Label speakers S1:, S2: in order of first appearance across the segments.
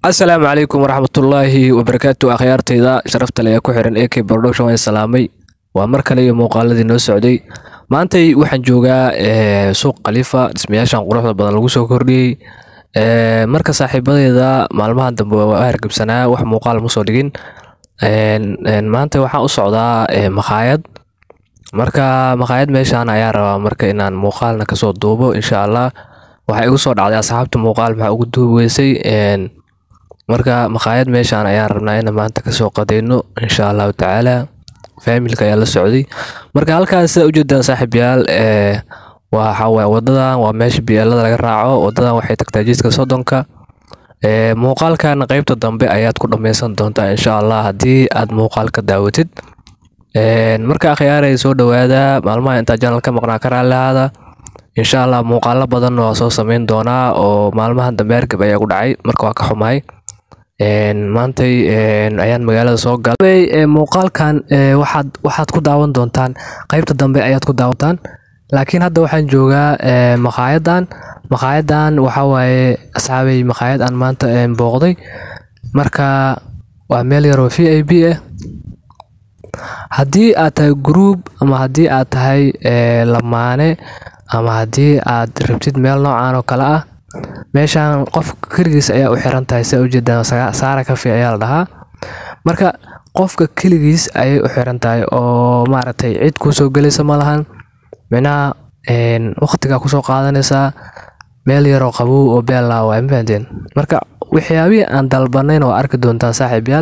S1: asalaamu calaykum waraxmatullaahi wabarakaatu akhyaartayda sharafta le ee ku xiran ak production waan salaamay waa mar kale iyo muuqaaladii noo socday maantay waxaan joogaa suuq khaliifa dhismayaashan quruxda badan lagu soo kordhiyey marka saaxiibadeeda maalmahan dambe waa hargabsanaa wax muuqaal ma soo dhigin maanta waxaan u socdaa makhaayad marka makhaayad meeshaan ayaa rabaa marka inaan muuqaalna kasoo duubo insha allah waxaa igu soo dhacday asxaabta muuqaal maxaa ugu duubi weysay marka makhaayad meeshaan ayaan rabnaa in maanta kasoo qadayno insha allahu tacaala faamilka ayaa la socday marka halkaas sida ujeedaan saaxiibyaal waxawaaye wadadan waa meesha bielada laga raaco wadadan waxay tagtaa jidka soddonka muuqaalkan qeybta dambe ayaad ku dhameysan doontaa insha allah haddii aad muuqaalka daawatid marka akhyaaray soo dhawaada maalmaha intaa janal ka maqnaa ka raallihaada insha allah muuqaalo badan waa soo sameyn doonaa oo maalmahan dambe hargab ayaa ku dhacay marka waa ka xumahay maantay ayaan magaalada soo galay muuqaalkan waxaad waxaad ku daawan doontaan qeybta dambe ayaad ku daawataan laakiin hadda waxaan joogaa makaayadan makaayadan waxa waaye asxaabay makaayad aan maanta booqday marka waa meel yaroo v i b ah haddii aad tahay group ama haddii aad tahay lamaane ama haddii aad rabtid meel noocan oo kale ah meeshaan qof keligiis ayaa u xiran tahay sida ujeedaan saara cafe ayaa la dhahaa marka qofka keligiis ayay u xiran tahay oo maaragtay cid kusoo gelaysa ma lahan micnaha waqtigaa kusoo qaadanaysaa meel yaroo qabow oo beellaa waay ma fahanteen marka waxyaabihii aan dalbanayn oo arki doontaan saaxiibyaal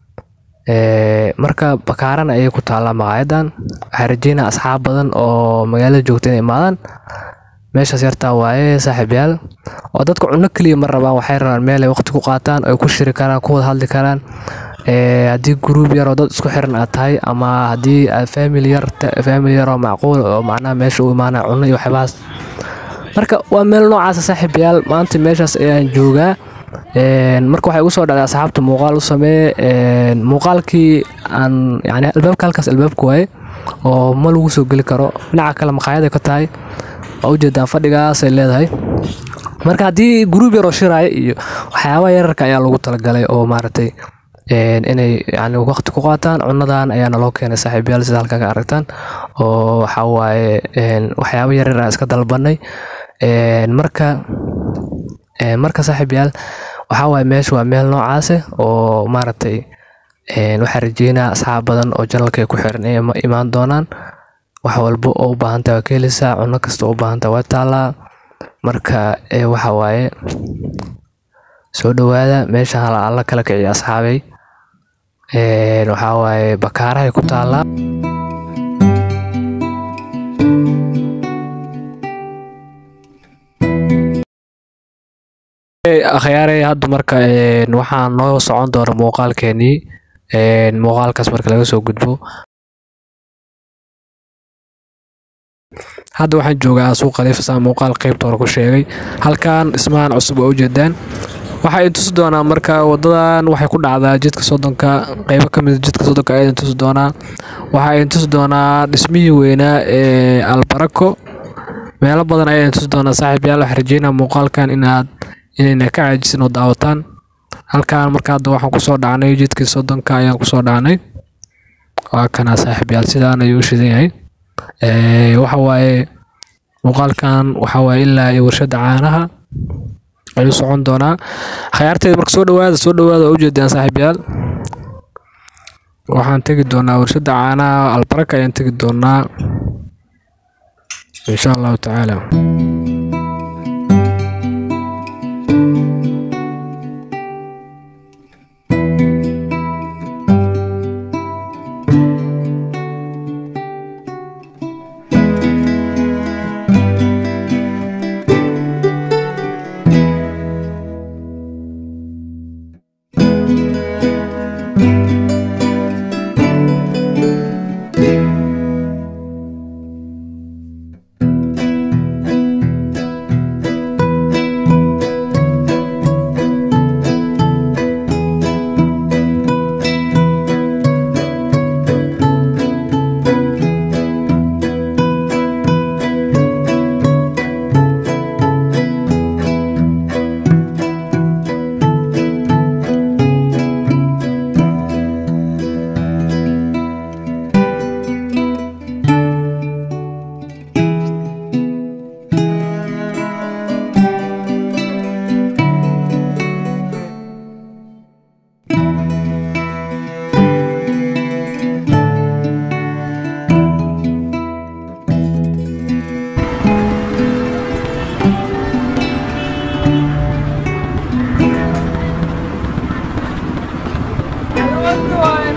S1: marka bakaarana ayay ku taallaa maqaayadan waxaa rajeynaa asxaab badan oo magaalada joogta inay imaadaan meeshaas yartaa waaye saaxiibyaal oo dadka cunno keliya ma rabaan waxay rabaan meel ay waqti ku qaataan oo ay ku shiri karaan ku wada hadli karaan haddii gruub yar oo dad isku xiran aad tahay ama haddii aad family yar family yar oo macquul oo macnaha meesha u imaanaya cunno iyo waxyaabahaas marka waa meel noocaasa saaxiibayaal maanta meeshaas ayaan joogaa marka waxay igu soo dhacday asxaabta muuqaal u samee muuqaalkii aan yani albaabka halkaas albaabka waaye oo ma lagu soo geli karo dhinaca kale makhaayada ka tahay waa ujeedaan fadhigaasay leedahay marka haddii gruub yaroo shiraaya iyo waxyaabaha yararka ayaa lagu talagalay oo maaragtay inay yani waqti ku qaataan cunadan ayaa naloo keenay saaxiibayaal sida halkaa ka aragtaan oo waxaa waaye waxyaaba yaryar aan iska dalbanay marka marka saaxiibayaal waxaa waaye meesha waa meel noocaase oo maaragtay waxaa rajeynaa asxaab badan oo janalka ku xiran inay imaan doonaan wax walba oo u baahantaa waa ka heleysaa cunno kasta oo u baahantaa waa taallaa marka waxa waaye soo dhawaada meesha alla kala kiciya asxaabay waxaa waaye bakaarahay ku taallaa akhyaarey hadda marka waxaa noo socon doona muuqaalkeenii muuqaalkaas marka laga soo gudbo hadda waxaan joogaa suuq khaliifa saa muuqaal qeybta hore ku sheegay halkan dhismahan cusub waa ujeedaan waxaa idin tusi doonaa marka wadadan waxay ku dhacdaa jidka soddonka qeybo ka mid jidka soddonka ayaa idin tusi doonaa waxaa idin tusi doonaa dhismihii weynaa ee albarako meelo badan ayaa idin tusi doonaa saaxiibyaal waxaa rajeynaa muuqaalkan inaad inayna ka caajisin oo daawataan halkan marka hadda waxaan kusoo dhacnay jidkii soddonka ayaan kusoo dhacnay waa kana saaxiibyaal sidaan ayuu u shidan yahay waxa waaye muuqaalkan waxa waaye ilaa iyo warshada caanaha ayuu socon doonaa khayaarteeda marka soo dhawaada soo dhawaada waa ujeedaan saaxiibyaal waxaan tegi doonaa warshada caanaha albaraka ayaan tegi doonaa insha allahu tacaala
S2: Давай!